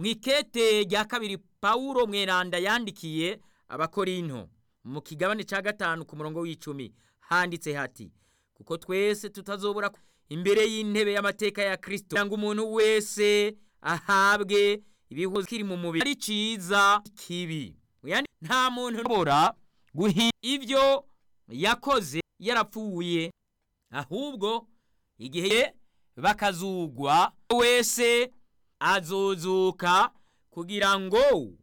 mu ikete rya kabiri pawulo mweranda yandikiye abakorinto mu kigabane cya gatanu ku murongo w'icumi handitse hati kuko twese tutazobora imbere y'intebe y'amateka ya kirisito kugira ngo umuntu wese ahabwe ibihuzo kiri mu mubiri ari cyiza kibi nta muntu ushobora guhindura ibyo yakoze yarapfuye ahubwo igihe bakazugwa wese azozuka kugira ngo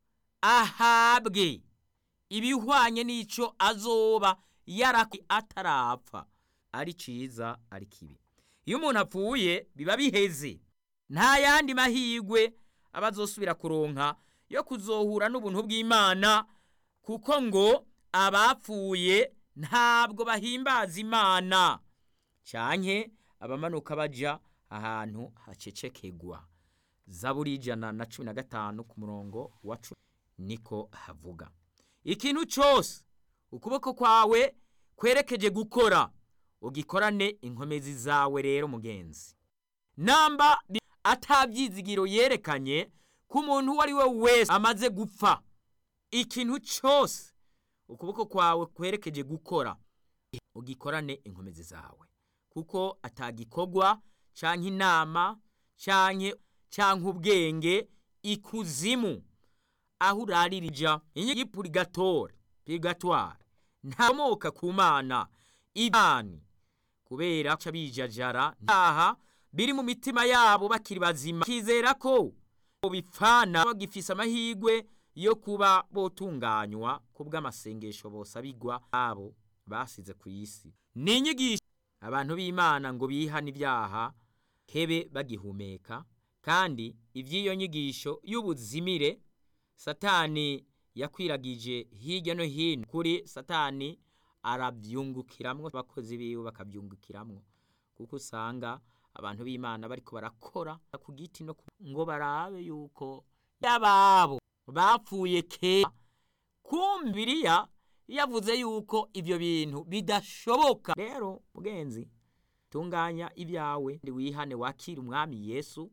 ahabwe ibihwanye n'icyo azoba yarakwi atarapfa ari cyiza ari kibi iyo umuntu apfuye biba biheze nta yandi mahirwe aba azosubira kuronka yo kuzohura n'ubuntu bw'imana kuko ngo abapfuye ntabwo bahimbaza imana cyane abamanuka bajya ahantu hacecekegwa zaburi ijana na cumi na gatanu ku murongo wa cumi niko havuga ikintu cyose ukuboko kwawe kwerekeje gukora ugikorane inkomezi zawe rero mugenzi namba atabyizigiro yerekanye ko umuntu uwo ari we wese amaze gupfa ikintu cyose ukuboko kwawe kwerekeje gukora ugikorane inkomezi zawe kuko atagikorwa cyangwa inama cyangwa ubwenge ikuzimu aho uraririja y'ipurigatore purigatware ntamoka ku mana ibani kubera ko bijajara ntaha biri mu mitima yabo bakiri bazima kizera ko bipfana bagifise amahirwe yo kuba botunganywa ku bw'amasengesho bosabigwa abo basize ku isi ni inyigisho abantu b'imana ngo bihane ibyaha hebe bagihumeka kandi iby'iyo nyigisho y'ubuzimire satani yakwiragije hirya no hino kuri satani arabyungukiramwo abakozi biwe bakabyungukiramwo kuko usanga abantu b'imana bariko barakora ku giti no ngo barabe yuko yababo bapfuye kera kumbiriya yavuze yuko ibyo bintu bidashoboka rero mugenzi tunganya ibyawe wihane wakira umwami yesu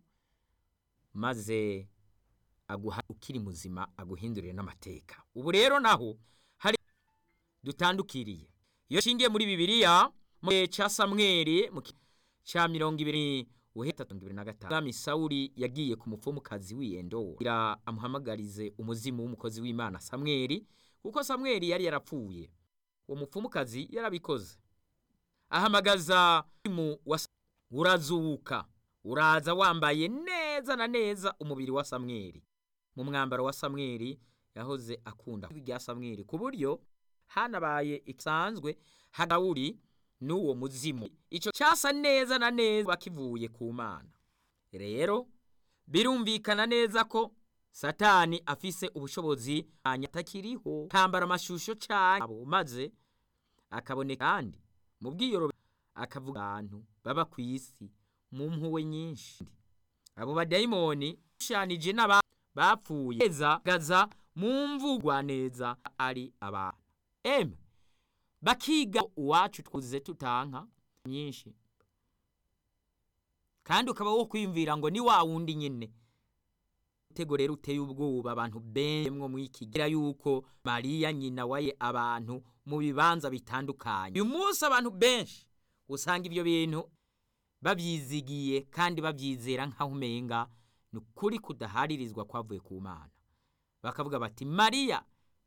maze aguha ukiri muzima aguhindurire n'amateka ubu rero naho hari dutandukiriye iyo nshingiye muri bibiliya mu gihe cya samweri mu cya mirongo ibiri uheta mirongo ibiri na gatanu umwami sawuri yagiye ku mupfumukazi w'iyendo amuhamagarize umuzimu w'umukozi w'imana samweri kuko samweri yari yarapfuye uwo mupfumukazi yarabikoze ahamagaza mu urazuka uraza wambaye neza na neza umubiri wa samweri mu mwambaro wa samweri yahoze akunda ibya samweri ku buryo hanabaye isanzwe hagawuri n'uwo muzimu icyo cyasa neza na neza bakivuye ku mana rero birumvikana neza ko satani afise ubushobozi atakiriho kambara amashusho cyabo maze akaboneka kandi mu bwiyoro akavuga abantu baba ku isi mu mpuwe nyinshi abo badayimoni bishanije n'aba bapfuye gaza mu mvugwa neza ari abantu eme bakiga uwacu twuzuze tutanka nyinshi kandi ukaba wo kwiyumvira ngo ni wa wundi nyine utego rero uteye ubwoba abantu bemwo mu ikigira yuko mariya nyina waye abantu mu bibanza bitandukanye uyu munsi abantu benshi usanga ibyo bintu babyizigiye kandi babyizera nk'aho umenga ni ukuri kudaharirizwa kwavuye ku mana bakavuga bati mariya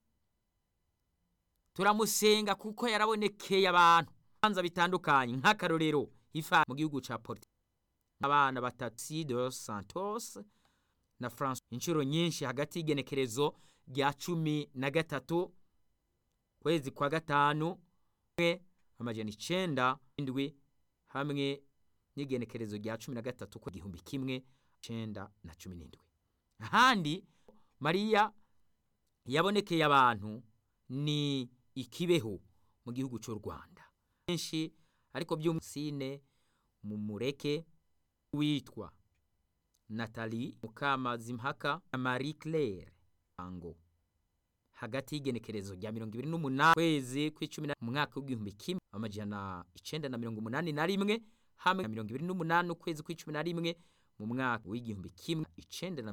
turamusenga kuko yarabonekeye abantu bibanza bitandukanye nk'akarorero ifa mu gihugu cya porte abana batatu dos santos na france inshuro nyinshi hagati y'igenekerezo rya cumi na gatatu kwezi kwa gatanu amajana icenda indwi hamwe n'igenekerezo rya cumi na gatatu ku gihumbi kimwe icenda na cumi n'indwi ahandi mariya yabonekeye abantu ni ikibeho mu gihugu cy'u rwanda benshi ariko by'umusine mu mureke witwa natali mukamazimpaka na marie claire ango hagati y'igenekerezo rya mirongo ibiri n'umunani kwezi kw'icumi mu mwaka w'igihumbi kimwe amajana icenda na mirongo umunani na rimwe hamwe na mirongo ibiri n'umunani ukwezi kw'icumi na rimwe mu mwaka w'igihumbi kimwe icenda na